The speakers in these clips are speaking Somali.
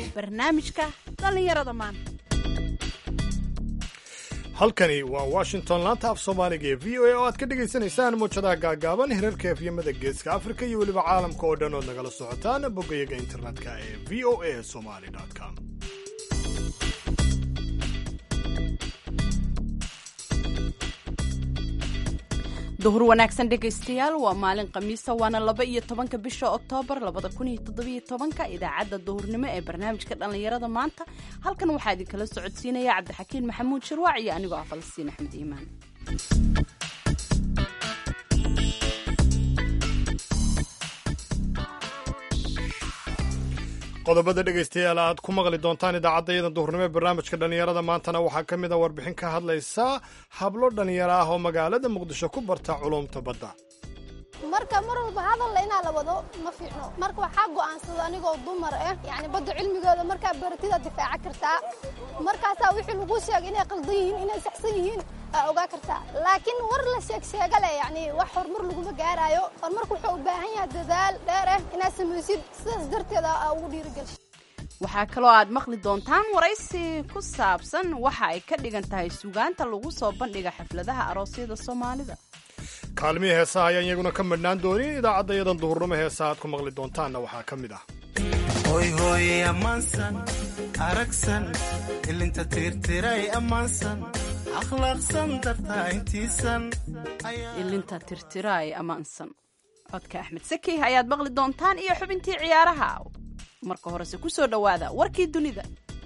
barnaamijka dhallinyarada maanta halkani waa washington laanta af soomaaliga ee v o a oo aad ka dhagaysanaysaan muujadaha gaagaaban hirarka efyamada geeska afrika iyo weliba caalamka oo dhan ood nagala socotaan boggayaga internetka ee v o a somali com duhur wanaagsan dhegaystayaal waa maalin khamiisa waana laba iyo tobanka bisha oktoobar labada kun iyo toddobiyo tobanka idaacadda duhurnimo ee barnaamijka dhallinyarada maanta halkan waxaa idinkala socodsiinaya cabdixakiin maxamuud shirwaac iyo anigoo ah falastiin axmed iimaan qodobada dhegaystayaal aad ku maqli doontaan idaacaddayada duhurnimo ee barnaamijka dhallinyarada maantana waxaa ka mid a warbixin ka hadlaysa hablo dhallinyaro ah oo magaalada muqdisho ku barta culumta badda marka mar walba hadalla inaa la wado ma fiicno marka waxaa go'aansada anigoo dumar ah yani badda cilmigooda markaa baratida difaaca kartaa markaasaa wixii lagu sheegay inay qaldan yihiin inay saxsan yihiin aa ogaa kartaa laakiin war la sheegsheega leh yani wax horumar laguma gaaraayo horumarku wuxuu u baahan yahay dadaal dheer ah inaad samaysid sidaas darteeda aa ugu dhiirigelisa waxaa kaloo aad maqli doontaan waraysi ku saabsan waxa ay ka dhigan tahay sugaanta lagu soo bandhiga xafladaha aroosyada soomaalida kaalmihii heesaha ayaan iyaguna ka madhnaan doonin idaacaddayadan duhurnimo heesa aad ku maqli doontaanna waxaa ka mid ah hoyhooye ammaansan aragsan ilinta tiirtiray ammaansan akhlaaqsan dartaa intiisan ilinta tirtiraay ammaansan codka axmed saki ayaad maqli doontaan iyo xubintii ciyaaraha marka horese ku soo dhowaada warkii dunida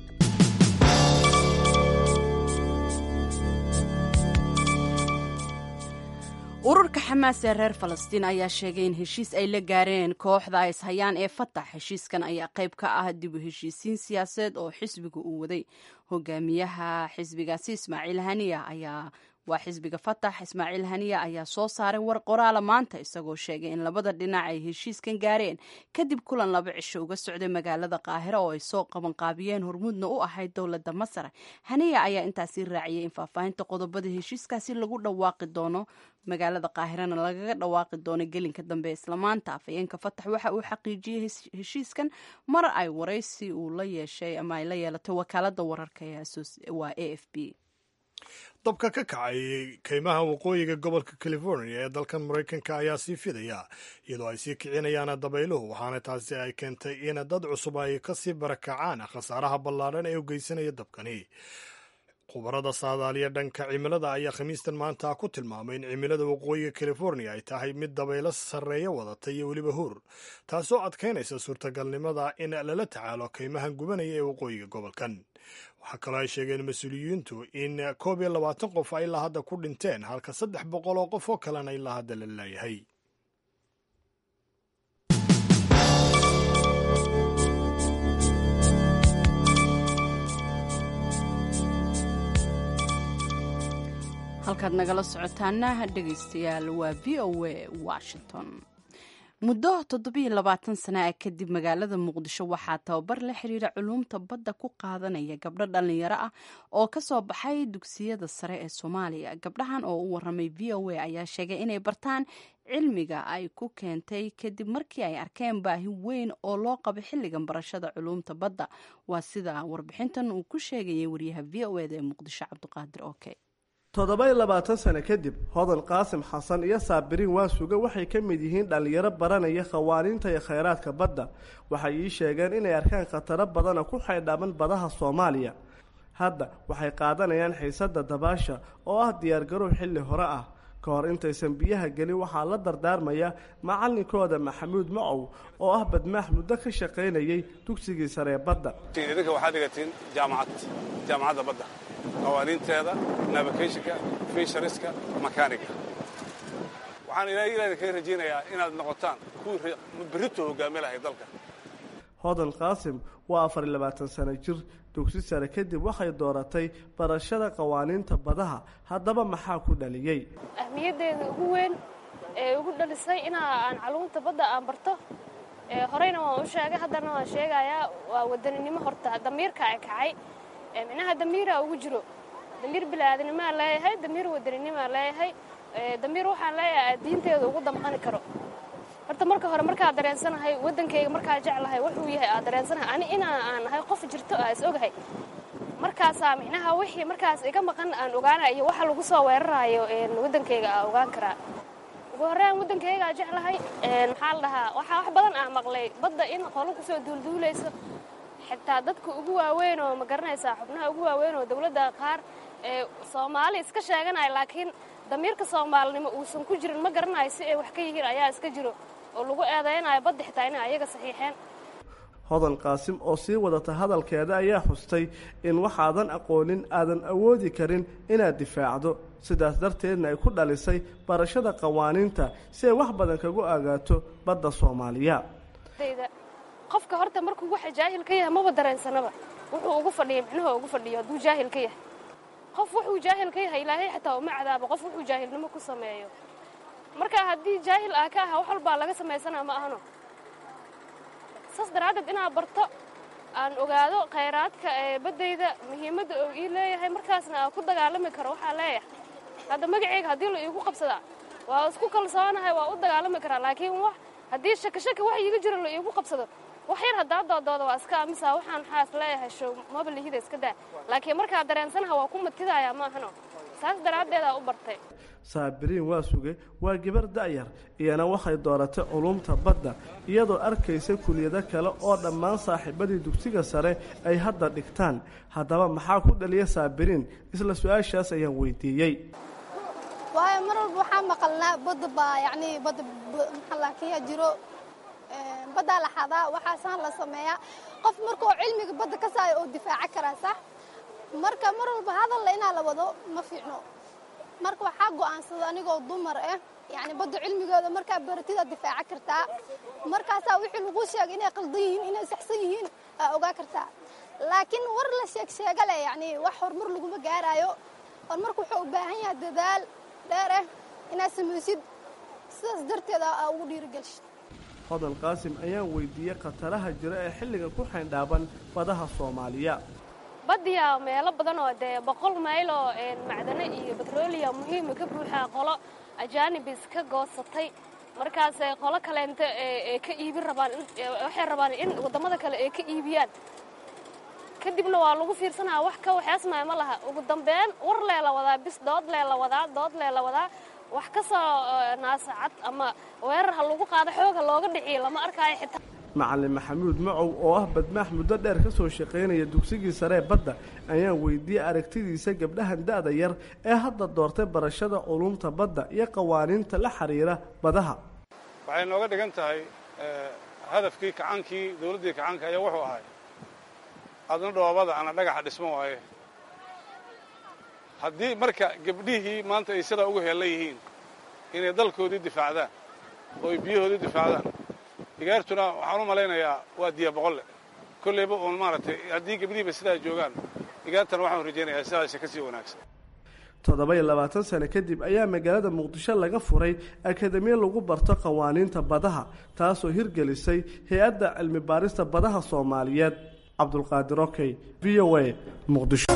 ururka xamaas ee reer falastiin ayaa sheegay in heshiis ay la gaareen kooxda ay ishayaan ee fatax heshiiskan ayaa qayb ka ah dib u heshiisiin siyaasadeed oo xisbiga uu waday hogaamiyaha xisbigaasi ismaaciil haniya ayaa waa xisbiga fatax ismaaciil haniya ayaa soo saaray war qoraala maanta isagoo sheegay in labada dhinac ay heshiiskan gaareen kadib kulan laba cisho uga socday magaalada qaahira oo ay soo qabanqaabiyeen hormuudna u ahayd dowladda masar haniya ayaa intaasi raaciyay in faahfaahinta qodobada heshiiskaasi lagu dhawaaqi doono magaalada qaahirana lagaga dhawaaqi doono gelinka dambe islamaanta afhayeenka fatax waxa uu xaqiijiyey heshiiskan mar ay waraysi uu la yeeshay ama ay la yeelatay wakaalada wararka waa a f b dabka ka kacay kaymaha waqooyiga gobolka california ee dalkan maraykanka ayaa sii fidaya iyadoo ay sii kicinayaan dabayluhu waxaana taasi ay keentay in dad cusub ay kasii barakacaan khasaaraha ballaadhan ee u geysanaya dabkani khubarada saadaaliya dhanka cimilada ayaa khamiistan maanta ku tilmaamay in cimilada waqooyiga california ay tahay mid dabaylo sarreeya wadata iyo weliba hur taasoo adkaynaysa suurtagalnimada in lala tacaalo kaymahan gubanaya ee waqooyiga gobolkan waxaa kaloo ay sheegeen mas-uuliyiintu in koob iyo labaatan qof ay ilaa hadda ku dhinteen halka saddex boqol oo qof oo kalena ilaa hadda la leeyahay halkaad nagala socotaana dhegaystayaal waa v o a washington muddo toddobiyo labaatan sana ah kadib magaalada muqdisho waxaa tababar la xiriira culuumta badda ku qaadanaya gabdho dhallinyaro ah oo kasoo baxay dugsiyada sare ee soomaaliya gabdhahan oo u waramay v o a ayaa sheegay inay bartaan cilmiga ay ku keentay kadib markii ay arkeen baahi weyn oo loo qabo xilligan barashada culuumta badda waa sida warbixintan uu ku sheegayay wariyaha v o eda ee muqdisho cabdiqaadir oke toddoba-iyo labaatan sano kadib hodan qaasim xasan iyo saabiriin waasuga waxay ka mid yihiin dhallinyaro baranaya khawaaniinta iyo khayraadka badda waxay ii sheegeen inay arkaan khataro badana ku xaydhaman badaha soomaaliya hadda waxay qaadanayaan xiisadda dabaasha oo ah diyaargarow xilli hore ah ka hor intaysan biyaha gelin waxaa la dardaarmaya macallinkooda maxamuud macow oo ah badmaax muddo ka shaqaynayay dugsigii saree badda idinka waxaad dhigatiin jaamacad jaamacadda badda qawaaniinteeda navigationka fishariska makaaniga waxaan ilaahay kaga rajaynayaa inaad noqotaan kuwii berrito hogaami lahay dalka hodan qaasim waa afar iyo labaatan sano jir dugsi sare kadib waxay dooratay barashada qawaaniinta badaha haddaba maxaa ku dhaliyey ahmiyaddeeda ugu weyn ee ugu dhalisay inaa aan caluumta badda aan barto horeyna waan u sheegay haddana waan sheegayaa waa wadaninimo horta damiirka ay kacay micnaha damiiraa ugu jiro damiir bilaadanimoaa leeyahay damiir wadaninimoaa leeyahay damiir waxaan leeyahay diinteeda ugu damqani karo horta marka hore markaa dareensanahay waddankayga markaa jeclahay wuxuu yahay aad dareensanahay ani inaa aan nahay qof jirto aa is ogahay markaasaa micnaha wixii markaas iga maqan aan ogaanaya iyo waxa lagu soo weeraraayo waddankayga aa ogaan karaa ugu horreyn waddankaygaa jeclahay maxaa la dhahaa waxaa wax badan ah maqlay badda in qolo kusoo duulduulayso xitaa dadka ugu waaweyn oo ma garanaysaa xubnaha ugu waaweyn oo dawladda qaar ee soomaali iska sheeganaya laakiin damiirka soomaalinimo uusan ku jirin ma garanayo si ay wax ka yihiin ayaa iska jiro oo lagu eedaynayo badda xitaa inay ayaga saxiixeen hodan qaasim oo sii wadata hadalkeeda ayaa xustay in waxaadan aqoonin aadan awoodi karin inaad difaacdo sidaas darteedna ay ku dhalisay barashada qawaaniinta si ay wax badan kagu agaato badda soomaaliya qofka horta markuu waxa jaahil ka yahay maba dareensanaba wuxuu ugu fadhiya micnuhu ugu fadhiyo hadduu jaahil ka yahay qof wuxuu jaahil ka yahay ilaahay xataa uma cadaabo qof wuxuu jaahilnimo ku sameeyo marka haddii jaahil ah ka aha wax walbaa laga samaysanaa ma ahano saas daraaddeed inaad barto aan ogaado khayraadka ee baddayda muhiimadda oo ii leeyahay markaasna aan ku dagaalami karo waxaa leeyahay hadda magacayga haddii la iigu qabsadaa waa isku kalsoonahay waa u dagaalami karaa laakiin wax haddii shakashaka wax iiga jiro la iigu qabsado wax yar haddaa doodooda waa iska amisa waxaan waxaas leeyahay show maba lihida iska daa laakiin markaa dareensanaha waa ku matidayaa ma ahano saas daraaddeedaa u bartay saabiriin waa suge waa gabar da'yar iyana waxay dooratay culumta badda iyadoo arkaysa kuliyado kale oo dhammaan saaxiibadii dugsiga sare ay hadda dhigtaan haddaba maxaa ku dhaliya saabiriin isla su-aashaas ayaan weydiiyey waayo mar walba waxaa maqalnaa badda baa yacni badda maxalaakiya jiro baddaa la xadaa waxaasaan la sameeyaa qof markuu cilmiga badda ka saayo oo difaaca karaa sax marka mar walba hadalla inaa la wado ma fiicno marka waxaa go'aansada anigoo dumar ah yacni badda cilmigooda markaa baratida difaaca kartaa markaasaa wixii lagu sheegay inay qaldan yihiin inay saxsan yihiin aa ogaa kartaa laakiin war la sheeg sheega leh yacni wax horumar laguma gaaraayo horumarku wuxuu u baahan yahay dadaal dheer ah inaad samaysid sidaas darteeda aa ugu dhiirigelishid hodan qaasim ayaan weydiiyey khataraha jira ee xilliga ku xayndhaaban badaha soomaaliya badiyaa meelo badan oo dee boqol mayl oo macdano iyo betroliya muhiima ka buuxaa qolo ajaanibis ka goosatay markaasay qolo kaleenta ee ka iibin rabaan waxay rabaan in waddamada kale ay ka iibiyaan kadibna waa lagu fiirsanaya wax ka waxeesmaya ma laha ugu dambeyn war lee la wadaa bis dood lee la wadaa dood lee la wadaa wax ka soo naasacad ama weerar ha lagu qaado xoog ha looga dhiciyo lama arkaayo xitaa macalin maxamuud macow oo ah badmaax muddo dheer ka soo shaqaynaya dugsigii saree badda ayaan weydiiyey aragtidiisa gabdhahan da'da yar ee hadda doortay barashada culumta badda iyo qawaaniinta la xiriira badaha waxay nooga dhigan tahay hadafkii kacaankii dawladdii kacaanka ayaa wuxuu ahay adna dhoobada ana dhagaxa dhismo waaye haddii marka gabdhihii maanta ay sidaa ugu heellan yihiin inay dalkoodii difaacdaan oo ay biyahoodii difaacdaan igaartuna waxaan u malaynayaa waa diya boqolle kollayba uun maaragtay haddii gabdhihiiba sidaa joogaan igaartana waxaan rajaynayaa sidaasa ka sii wanaagsan toddoba iyo labaatan sano kadib ayaa magaalada muqdisho laga furay akademiya lagu barto qawaaniinta badaha taasoo hirgelisay hay-adda cilmi baarista badaha soomaaliyeed cabdulqaadir okey v o a muqdisho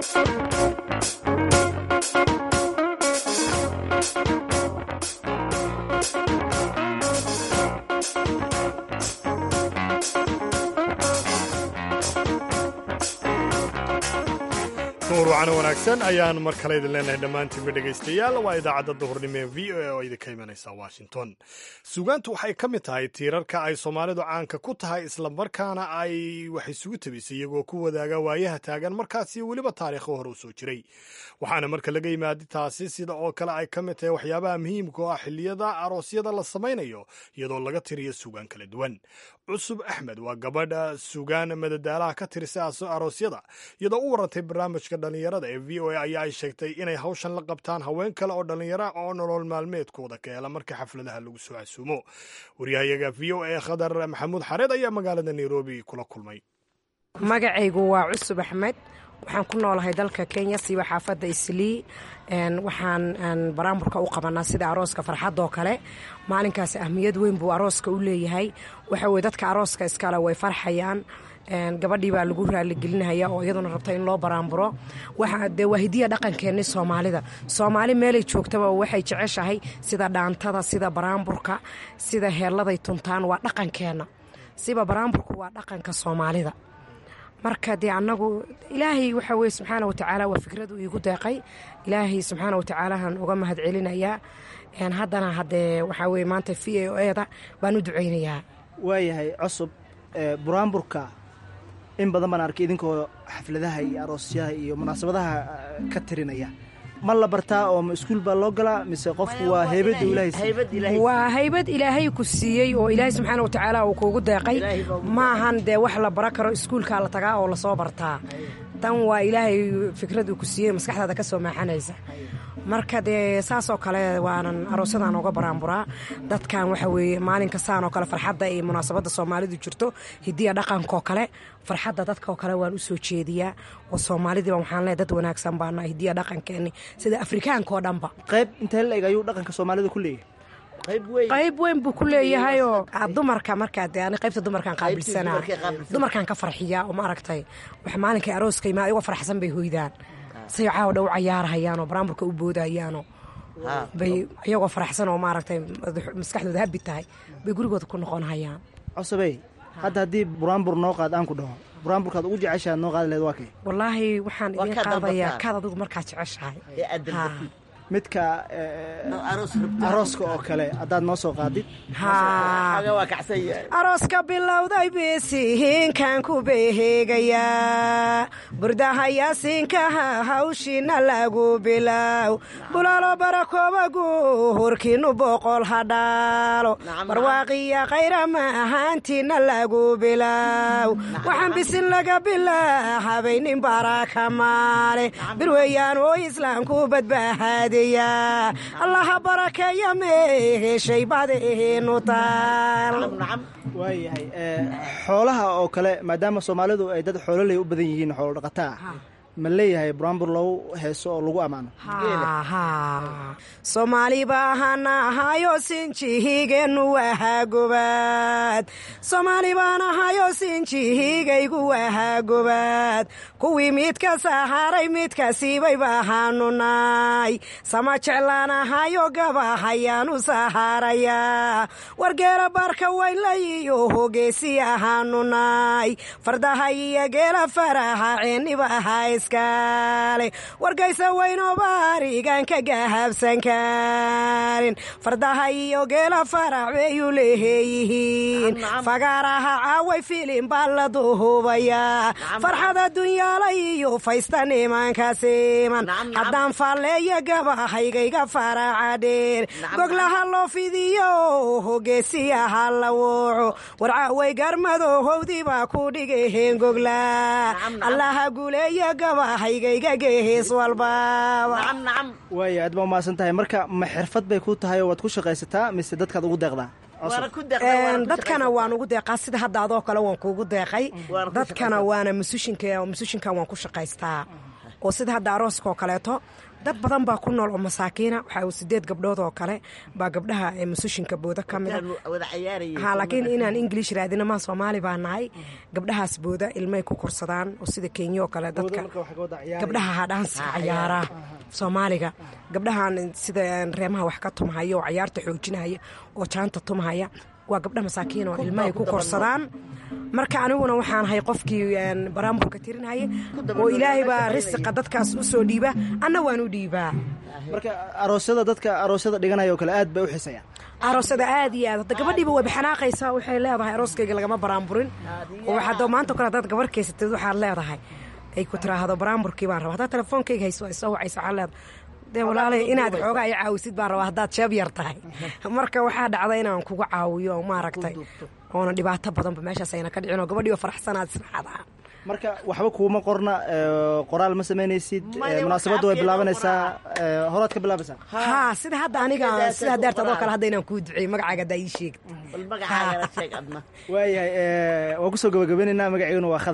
nuurwacana wanaagsan ayaan mar kale idin leenahay dhammaantiinba dhegaystayaal waa idaacadda duhurnimo ee v o a oo idinka imanaysa washington suugaantu waxay ka mid tahay tiirarka ay soomaalidu caanka ku tahay islamarkaana ay wax isugu tabisay iyagoo ku wadaaga waayaha taagan markaasi weliba taariikho hore u soo jiray waxaana marka laga yimaada taasi sida oo kale ay ka mid tahay waxyaabaha muhiimka oo ah xilliyada aroosyada la samaynayo iyadoo laga tiriyo suugaan kala duwan cusub axmed waa gabadha suugaan madadaalaha ka tirisa aroosyada iyadoo u warantay barnaamijka dhallinyarada ee v o a ayaa ay sheegtay inay hawshan la qabtaan haween kale oo dhallinyara oo nolol maalmeedkooda ka hela marka xafladaha lagu soo casuumo waryahayaga v o a khadar maxamuud xareed ayaa magaalada nairobi kula kulmay magacaygu waa cusub axmed waxaan ku noolahay dalka kenya siiba xaafadda islii waxaan baraamburka u qabanaa sida arooska farxadoo kale maalinkaas ahmiyad weyn buu arooska u leeyahay waxa weye dadka arooska iskale way farxayaan gabadhii baa lagu raaligelinaya oo iyaduna rabta in loo baraamburo dee waa hidiya dhaqankeenni soomaalida soomaali meelay joogtaba waxay jeceshahay sida dhaantada sida baraamburka sida heelladay tuntaan waa dhaqankeenna siba baraamburku waa dhaqanka soomaalida marka dee annagu ilaahay waxa weye subxaana watacaala waa fikradu iigu deeqay ilaahay subxaana watacaalaahan uga mahad celinayaa haddana haddee waxaa weye maanta v a o eda baan u ducaynayaa waayahay cusub buraamburka in badan baan arkay idinkoo xafladaha iyo aroosyaha iyo munaasabadaha ka tirinaya ma la bartaa oo ma iskuul baa loo galaa mise qofku waa heybadda ilaahay waa haybad ilaahay ku siiyey oo ilaahay subxaana watacaala uu kuugu deeqay maahan dee wax la bara karo iskuulkaa la tagaa oo lasoo bartaa tan waa ilaahay fikrad uu ku siiyey maskaxdaada ka soo maaxanaysa marka dee saasoo kale waanan aroosyadan uga baraanburaa dadkan waxa weeye maalinka saan oo kale farxadda iyo munaasabadda soomaalidu jirto hidiya dhaqankaoo kale farxadda dadkaoo kale waan u soo jeediyaa oo soomaalidiiba waxaan leeay dad wanaagsan baana hidiya dhaqankeenni sida afrikaanka oo dhanba qayb intee la eg ayuu dhaqanka soomaalida ku leeyahay qayb weyn buu ku leeyahayoo dumarka markaa de ani qaybta dumarkaan qaabilsanaa dumarkaan ka farxiyaa oo ma aragtay wax maalinkay arooska imaa igo farxsan bay hoydaan say caawa dhow cayaarhayaanoo baraamburka u boodahayaanoo bay iyagoo faraxsan oo maaragtay maskaxdooda habi tahay bay gurigooda ku noqonhayaan cosabey hadda haddii buraambur noo qaad aan ku dhaho buraamburkaad ugu jeceshaad noo qaadi lahed waa kay wallaahi waxaan idiin qaadayaa kaad adigu markaad jeceshahay midka arooska oo kale haddaad noo soo qaadid arooska bilowday bisihiinkan ku beheegayaa burdahayaasiinkaha hawshiina lagu bilow bulaalo barakoobagu hurkiinu boqol hadhaalo barwaaqiya kayrama ahaantiina lagu bilow waxaan bisin laga bilaa habaynin baraka maale birweyaan oo islaamku badbaahaadeya allaha barakeeya meeheshay badeenu taal waayahay xoolaha oo kale maadaama soomaalidu ay dad xoololey u badan yihiin xoolo dhaqataa ma leeyahay buraambur lagu heeso oo lagu ammaano soomaali baahana ahayo sinjihigeennu wahaa gobaad soomaali baan ahayo sinjihigaygu wahaa gobaad kuwii midka saharay midka siibay bahaanu naay sama jeclaan ahayo gabahayaanu sahaarayaa wargeela baarka waylayiyo hogeesi ahaanu naay fardaha iyo geela faraha ceeniba ahaa iskaale wargaysa weynoo baarigaan ka gahabsan karin fardaha iyo geela farax bayuu leeyihiin fagaaraha caaway filin baa la duhubayaa farxad adunyaala iyo faysta nimanka siman haddaan faalleeya gabahaygayga faraca dheer goglaha loo fidiyo hogeesiyaha la wuuco warcaaway garmado howdii baa ku dhigaheen gogla allaha guuleeya gabahaygayga gehees walbaaba waaya aad baa umahadsan tahay marka ma xirfad bay ku tahay oo waad ku shaqaysataa mise dadkaad ugu deeqdaa dadkana waan ugu deeqaa sida hadda adoo kale waan kuugu deeqay dadkana waana musushinka musushinkan waan ku shaqaystaa oo sida hadda arooska oo kaleeto dad badan baa ku nool oo masaakiina waxaa sideed gabdhood oo kale baa gabdhaha ee musushinka booda ka mida ha laakiin inaan ingilish raadina maa soomaali baa nahay gabdhahaas booda ilmay ku korsadaan oo sida kenya oo kale dadka gabdhaha hadhaansa cayaara soomaaliga gabdhahan sida reemaha wax ka tumhaya oo cayaarta xoojinaya oo jaanta tumhaya waa gabdha masaakiin oo ilmahay ku korsadaan marka aniguna waxaan ahay qofkii baraamburka tirinhaye oo ilaahay baa risiqa dadkaas u soo dhiiba anna waan u dhiibaa marka aroosyada dadka aroosyada dhiganaya oo kale aad bay u xisayaan aroosada aad iyo aad hadda gabadhiiba way baxanaaqaysaa waxay leedahay arooskayga lagama baraamburin oo waxaad maanta o kale haddaad gabar kaysatid waxaad leedahay ay ku tiraahdo baraamburkii baan raba haddaad telefoonkayga hayso ay soo wacaysa waxaad leedahay dee walaalay inaad xoogaa i caawisid baan rabaa haddaad sheeb yar tahay marka waxaa dhacda inaan kuga caawiyo maaragtay oona dhibaato badanba meeshaas ayna ka dhicin oo gabadhiiba faraxsanaad israacdaa marka waxba kuuma qorna qoraal ma samaynaysid munaasabadda way bilaabanaysaa horaad ka bilaabaysaa haa sida hadda aniga sida deerta adoo kale hadda inaan kuu duceeyo magacaaga haddaa ii sheegid waayahay waan kusoo gabagabaynaynaa magaceyguna waa khadar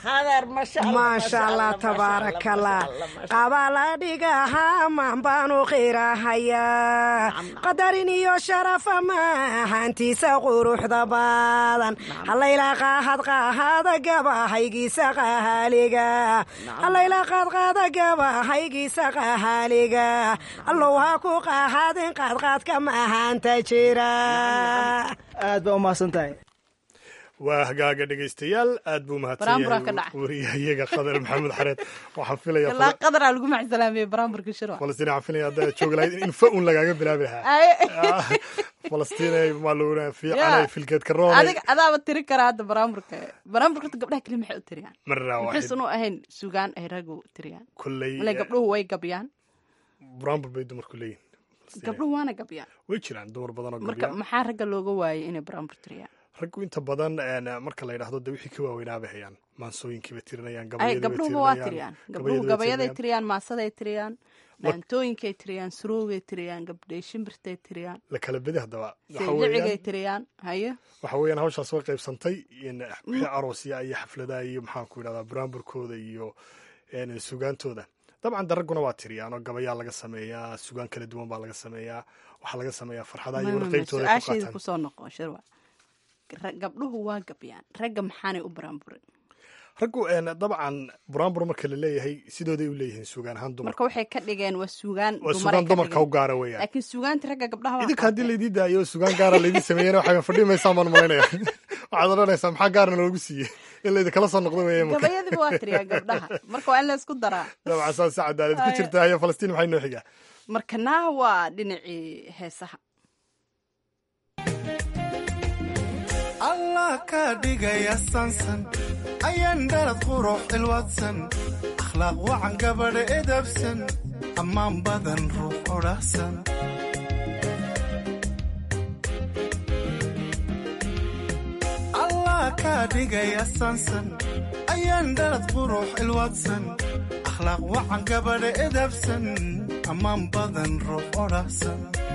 maasha allah tabaarakallah qabala dhigaha maan baanu qirahayaa qadarin iyo sharafa maahantiisa quruxda badan hallayla qaahad qaahada gabahaygiisa qahaaliga hallayla qaadqaada gabahaygiisa qahaaliga allow ha ku qaahadin qaadqaadka maahanta jira aad baa u mahadsan tahay waa hagaaga dhegaystayaal aad buu Baraambura ka mahadsan dhacay. wariyahayaga qadar maxamed xareed waxaan filaya ilaa qadaraa lagu macsalaamiyey baraamburka shirwa falastiin waxaan filaya haddaad joogi lahayd in fa un lagaaga bilaabi lahaa Ay. falastiinay maaluuna Ya. fiicanay filkeedka roonay adiga adaaba tiri karaa hadda baraamburka baraamburka horta gabdhaha keli maxay u tiriyaan marna waaxid maxaysan u ahayn sugaan ay raggu tiriyaan kolley male gabdhuhu way gabyaan buraanbur bay dumarku leeyihin gabdhuhu waana gabyaan way jiraan dumar badan oo marka gabya maxaa ragga looga waayay inay baraambur tiriyaan raggu inta badan een, marka la yidhaahdo de wixii ka waaweynaabay hayaan maansooyinkiiba tirinayaan ay gabayadiiba gabdhuhuba waa tirinayaan, tiriyaan gabdhuhu gabayadiiba gabayaday tirinayaan. tiriyaan maasaday tiriyaan dhaantooyinkay tiriyaan suroogay tiriyaan gabdhay shimbirtay tiriyaan la kala bedi haddaba waxa saylicigay weeyaan tiriyaan haye waxa weeyaan hawshaas way qaybsantay in wixii aroosya iyo xafladaha iyo maxaan ku yidhahdaa buraanburkooda iyo een, sugaantooda dabcan de ragguna waa tiriyaan oo gabayaa laga sameeyaa sugaan kala duwan baa laga sameeyaa waxaa laga sameeyaa farxadaha iyo Ma- ma- ma, warqaybtooda ay ku su-aashayda qaataan kusoo noqo shirwa Ra- gabdhuhu waa gabyaan ragga maxaanay u baraamburin raggu een, dabcan buraanbur marka la leeyahay sidooday u leeyihiin sugaan ahaan dumar marka waxay ka dhigeen waa sugaan waa dumaray sugaan ka dumarka u dhigeen. gaara weeyaan laakiin sugaanta ragga gabdhaha waa idinka haddii qaateen. laydii daayo sugaan gaara laydii sameeyena waxaa fadhi maysaan baan malaynaya waxaad odhanaysaa maxaa gaarna loogu siiyey in laydinkala soo noqdo weeye marka gabayadiiba waa tiriyaan gabdhaha marka waa in la isku daraa dabcan saas si cadaalad ku Ay. jirta hayo falastiin maxay noo xigaa marka naa waa dhinacii heesaha allah ka dhigaya sansan ayaan dhalad qurux ilwadsan akhlaaq wacan gabadha edabsan ammaan badan ruux odhahsan allah ka dhigaya sansan ayaan dhalad qurux ilwadsan akhlaaq wacan gabadha edabsan ammaan badan ruux odhahsan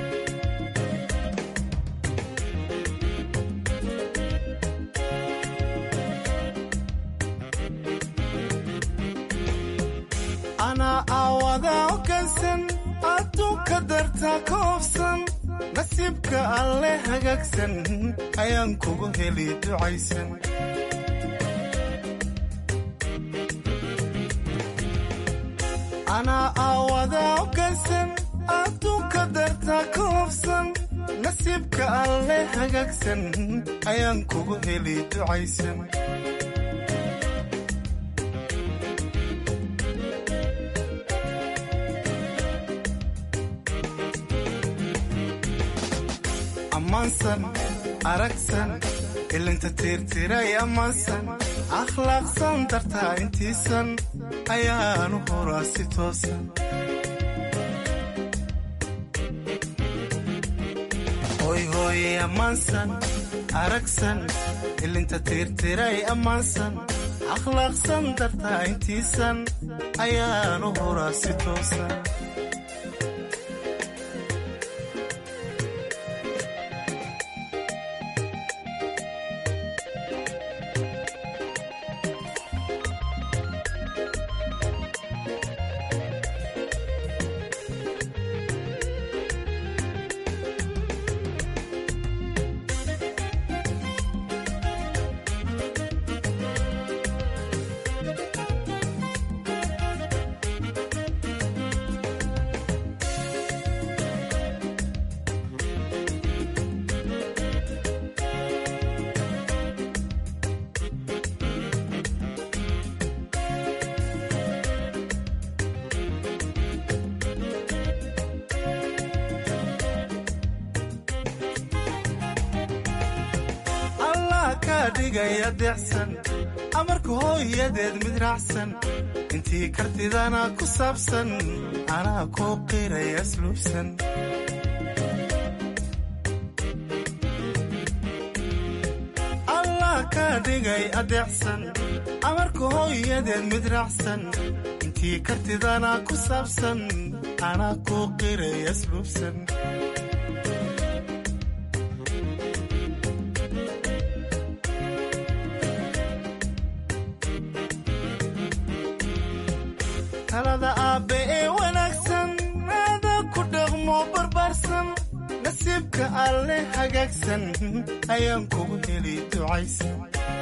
anaa aawada ogansan adduunka darta ka hofsan nasiibka alle hagaagsan ayaan kugu heli ducaysan anaa aawada ogansan adduunka darta ka hofsan nasiibka alle hagaagsan ayaan kugu heli ducaysan ammaansan aragsan ilinta tiirtiray ammaansan akhlaaqsan dartaa intiisan ayaanu horaa si toosan hoy hooye ammaansan aragsan ilinta tiirtiray ammaansan akhlaaqsan dartaa intiisan ayaanu horaa si toosan allah ka dhigaya deecsan amarka hooyadeed mid raacsan intii kartidana ku saabsan anaa kuu qiraya asluubsan allah ka dhigay adeecsan amarka hooyadeed mid raacsan intii kartidana ku saabsan anaa kuu qiraya asluubsan nasiibka alle hagaagsan ayaan kugu heli ducaysan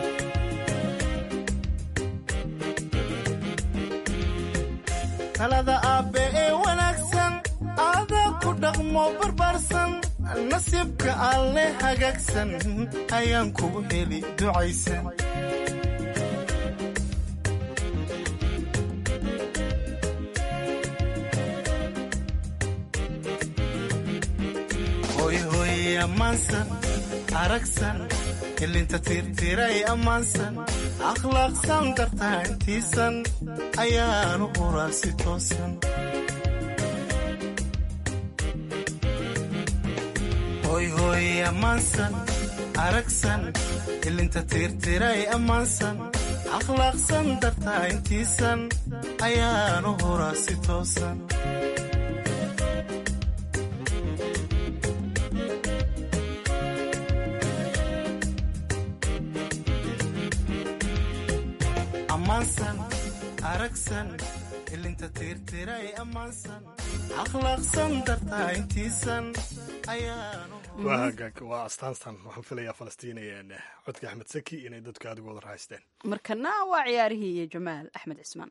talada aabbe ee wanaagsan aadaa ku dhaqmo barbaarsan nasiibka alle hagaagsan ayaan kugu heli ducaysan hoyhoye ammaansan aragsan ilinta tirtiray ammaansan akhlaaqsan dartaa intiisan ayaanu quraa si toosan hoyhoye ammaansan aragsan ilinta tirtiray ammaansan akhlaaqsan dartaa intiisan ayaanu huraa si toosan ammaansan aragsan ilinta tirtiray ammaansan akhlaaqsan dartaa intiisan ayaanu waa hagaag waa astaantan waxaan filayaa falastiinayeen codka axmed saki inay dadku aad uga wada raaxaysteen markana waa ciyaarihii iyo jamaal axmed cismaan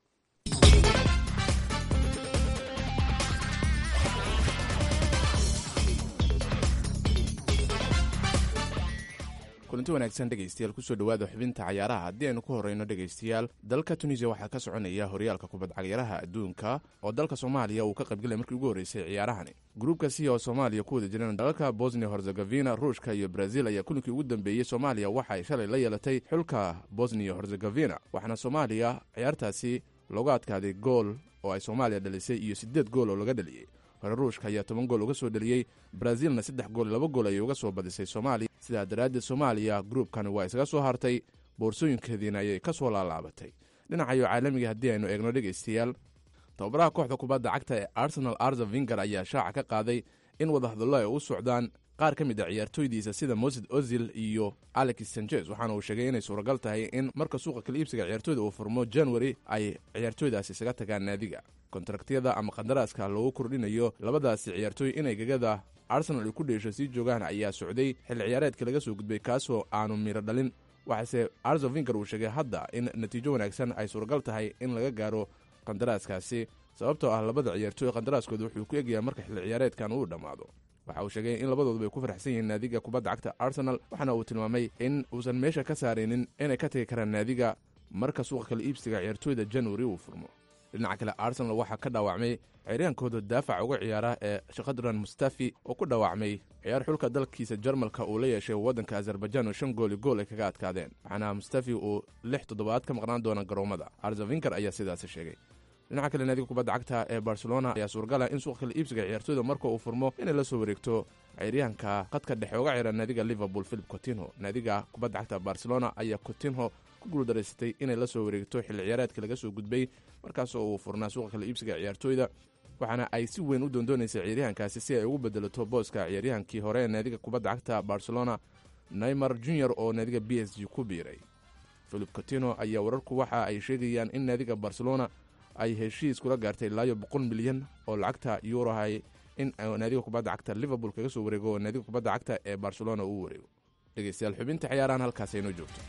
kulanti wanaagsan dhegaystayaal kusoo dhowaada xubinta cayaaraha haddii aynu ku horreyno dhegaystayaal dalka tunisiya waxaa ka soconaya horyaalka kubad cagyaraha adduunka oo dalka soomaaliya uu ka qaybgalay markii ugu horreysay ciyaarahani gruubka si oo soomaaliya ku wada jireen dalalka bosnia herzegofina ruushka iyo brazil ayaa kulinkii ugu dambeeyey soomaaliya waxa ay shalay la yeelatay xulka bosnia herzegofina waxaana soomaaliya ciyaartaasi looga adkaaday gool oo ay soomaaliya dhalisay iyo siddeed gool oo laga dhaliyey hore ruushka ayaa toban gool uga soo dhaliyey brazilna saddex gool laba gool ayay uga soo badisay soomaaliya sidaa daraaddeed soomaaliya gruubkan waa isaga soo hartay boorsooyinkeediina ayay ka soo laalaabatay dhinacayo caalamiga haddii aynu eegno dhegaystayaal tababaraha kooxda kubadda cagta ee arsenal arza vinger ayaa shaaca ka qaaday in wadahadallo ay u socdaan qaar ka mid a ciyaartooydiisa sida mosid ozil iyo alex sanchez waxaana uu sheegay inay suuragal tahay in marka suuqa kala iibsiga ciyaartooyda uu furmo january ay ciyaartooydaasi isaga tagaan naadiga kontaraktiyada ama qandaraaska loogu kordhinayo labadaasi ciyaartooy inay gegada arsenal ay ku dheesho sii joogaan ayaa socday xilli ciyaareedka laga soo gudbay kaasoo aanu miiro dhalin waxaase arzo vinger uu sheegay hadda in natiijo wanaagsan ay suuragal tahay in laga gaaro qandaraaskaasi sababtoo ah labada ciyaartooy qandaraaskooda wuxuu ku egyahay marka xilli ciyaareedkan uu dhammaado waxa uu sheegay in labadooduba ay ku faraxsan yihiin naadiga kubadda cagta arsenal waxaana uu tilmaamay in uusan meesha ka saaraynin inay ka tagi karaan naadiga marka suuqa kala iibsiga ciyaartooyda january uu furmo dhinaca kale arsenal waxaa ka dhaawacmay ciryaankooda daafaca uga ciyaara ee shakadran mustafi oo ku dhaawacmay ciyaar xulka dalkiisa jarmalka uu la yeeshay waddanka azerbaijan oo shan gooli gool ay kaga adkaadeen waxaana mustafi uu lix toddobaad ka maqnaan doona garoomada arzavinker ayaa sidaasi sheegay dhinaca kale naadiga kubadda cagta ee barcelona ayaa suuragala in suuqa kala iibsiga ciyaartooyda marka uu furmo inay la soo wareegto ciyaaryahanka khadka dhexe uga ciyaara naadiga liverpool philip cotinho naadiga kubadda cagta barcelona ayaa cotinho ku guuldaraysatay inay la soo wareegto xilli ciyaareedka laga soo gudbay markaasoo uu furnaa suuqa kala iibsiga ciyaartooyda waxaana ay si weyn u doondoonaysay ciyaaryahankaasi si ay ugu bedelato booska ciyaaryahankii hore ee naadiga kubadda cagta barcelona neymar junior oo naadiga b s g ku biiray philip cotino ayaa wararku waxa ay sheegayaan in naadiga barcelona ay heshiis kula gaartay ilaayo boqol milyan oo lacagta yuurahay in naadiga kubadda cagta liverpool kaga soo wareego oo naadiga kubadda cagta ee barcelona uu wareego dhegeystayaal xubinta ciyaarahan halkaas aynoo joogto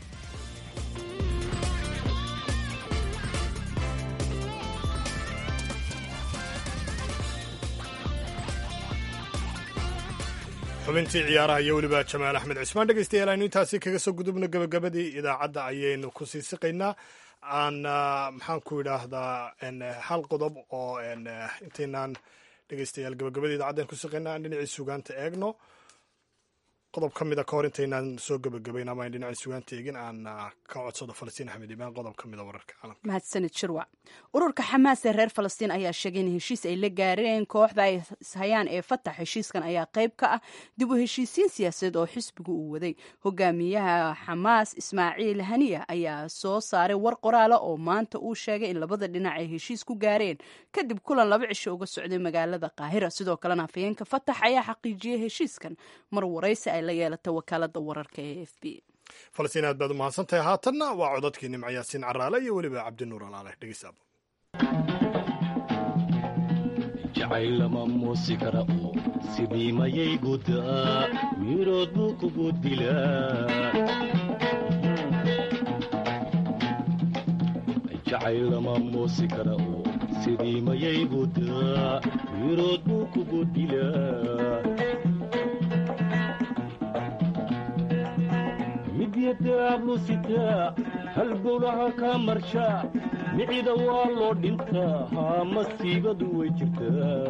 xubintii ciyaaraha iyo weliba jamaal axmed cismaan dhegeystayaal aynu intaasi kaga soo gudubno gabagabadii idaacadda ayaynu ku sii siqaynaa aan maxaan ku idhaahdaa hal qodob oo intaynaan dhegeystayaal gabagabadii idaacadda aynu ku siqaynaa aan dhinacii sugaanta eegno qodob ka mida ka hor intaynaan soo gabagabayn ama ayn dhinacii sugaanta eegin aan ka codsado falastiin axmed imaan qodob ka mida wararka caalamka mahadsanid shirwac ururka xamaas ee reer falastiin ayaa sheegay in heshiis ay la gaareen kooxda ay ishayaan ee fatax heshiiskan ayaa qayb ka ah dib u heshiisiin siyaasadeed oo xisbigu uu waday hogaamiyaha xamaas ismaaciil haniya ayaa soo saaray war qoraala oo maanta uu sheegay in labada dhinac ay heshiis ku gaareen kadib kulan laba cisho uga socday magaalada qaahira sidoo kalena afhayeenka fatax ayaa xaqiijiyey heshiiskan mar waraysi ay la yeelatay wakaalada wararka ee f b falastiin aad baad u mahadsantahay haatanna waa codadkii nimco yaasiin caraale iyo weliba cabdinuur alaale dhegeysaabo jacayl lama muusi kara oo sidii mayay guddaa mirood buu kugu dilaa jacayl lama muusi kara oo sidii mayay guddaa mirood buu kugu dilaa midyadaablu sitaa halbowlaha ka marshaa micida waa loo dhintaa haa masiibadu way jirtaa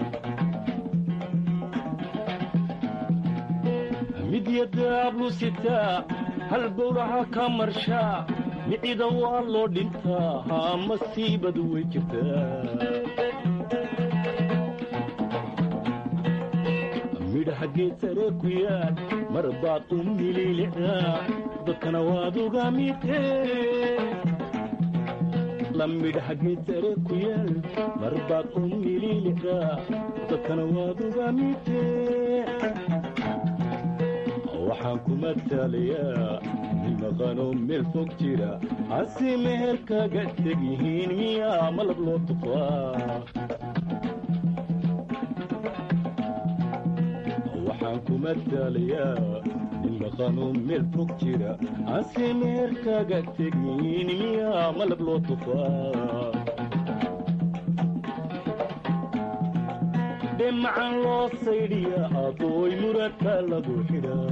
midyadaablu sitaa halbowlaha ka marshaa micida waa loo dhintaa haa masiibadu way jirtaa midhaha geed sare ku yaal mar baad u mililicdaa dadkana waad uga mitee la midhaha geed sare ku yaal mar baad u mililicdaa dadkana waad uga mitee waxaan ku matalayaa nin maqanoo meel fog jira hase meher kaga teg yihiin miyaa malab loo tufaa waxaan ku matalayaa nin maqanoo meel fog jira hase meher kaga teg yihiin miyaa malab loo tufaa dhemacan loo saydhiya adooy muradka lagu xidhaa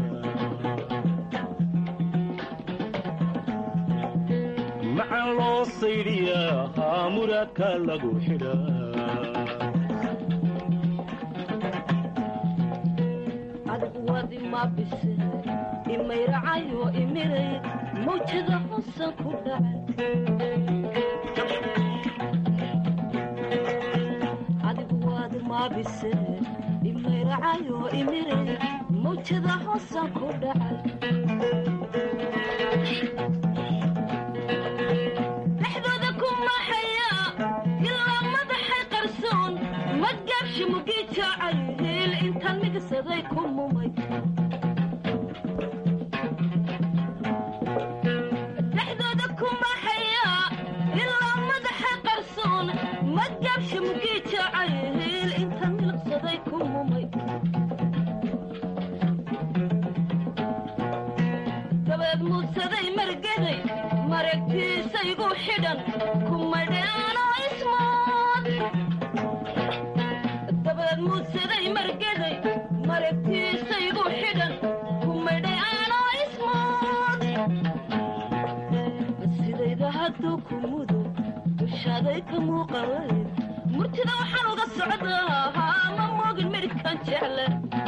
macan loo saydhiyaa haa muraadka lagu xidhaa adigu wadi ma bise imayracayo imiray mawjada hosan ku dhacay adigu wadi ma bise imayracayo imiray mawjada hosan ku dhacay dhexdooda ku maxaya ilaa madaxay qarsoon madgaabshi mugii jaacay heel intaan migsaday ku mumay dhexdooda ku maxaya ilaa madaxay qarsoon madgaabshi mugii jaacay heel intaan milqsaday ku mumay dabeed muudsaday margaday maragtiisaygu xidhan kumadheano ismood dabeed muudsaday margaday maragtiisaygu xidhan kumadheano ismood sidayda hadduu ku mudo dushaaday ka muuqalay murtida waxaan uga socdaa haa ma moogin midhkan jecle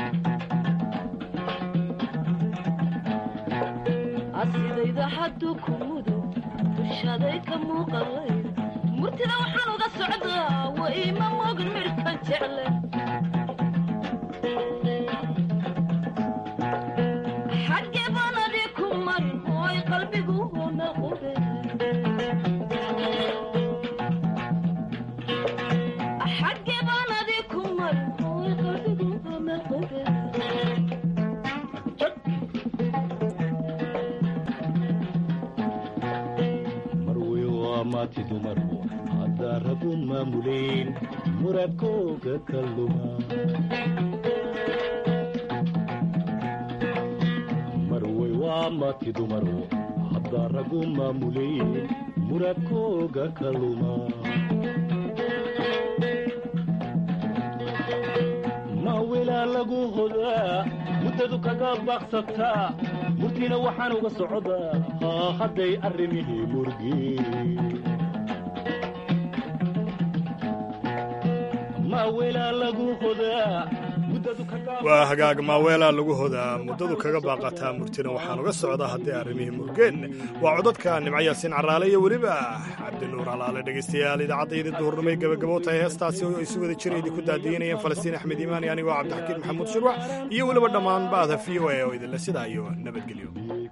asidayda hadduu ku mudo dushaaday ka muuqalay murtida waxaan uga socdaa way ma moogin midhkan jecle xaggee baan adii ku marin hooy qalbigu hoona qube xaggee baan adii ku marin hooy qalbigu hoona qube marwey waa maati dumaru haddaa ragu maamuleen muradkooga ka luma marwey waa maati dumaru haddaa ragu maamuleen muradkooga ka luma mawilaa lagu hodaa muddadu kaga baaqsataa murtiina waxaan uga socdaa haa hadday arrimihii murgeen mawilaa lagu hodaa waa hagaag maaweelaa lagu hodaa muddadu kaga baaqataa murtina waxaan uga socdaa haddii arrimihii murgeen waa codadka nimco yaasiin caraale iyo weliba cabdinuur alaale dhegaystayaal idaacaddaydii duhurnimay gabagabo tahay heestaasi oo isu wada jira idinku daadiinayeen falastiin axmed iimaani anigoo cabdixakiin maxamuud shirwax iyo weliba dhammaan ba'da v o a oo idinle sidaa iyo nabadgelyo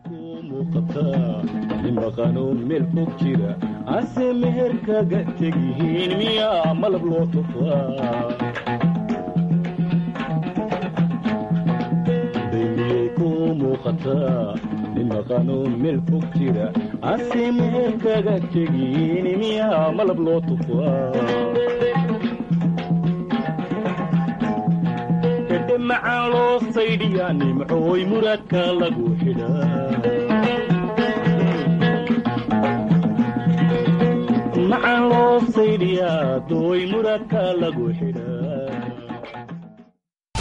maqano meel fog jira ase meher kaga tegyihiin miyaa malab loo tufaa daymiyey ku muuqataa nin maqano meel fog jira ase meher kaga tegyihiin miyaa malab loo tufaa heedhe macaan loo saydhiyaa nimcooy muradka lagu xidhaa macaan loo saydhiyaa dooy muradka lagu xidha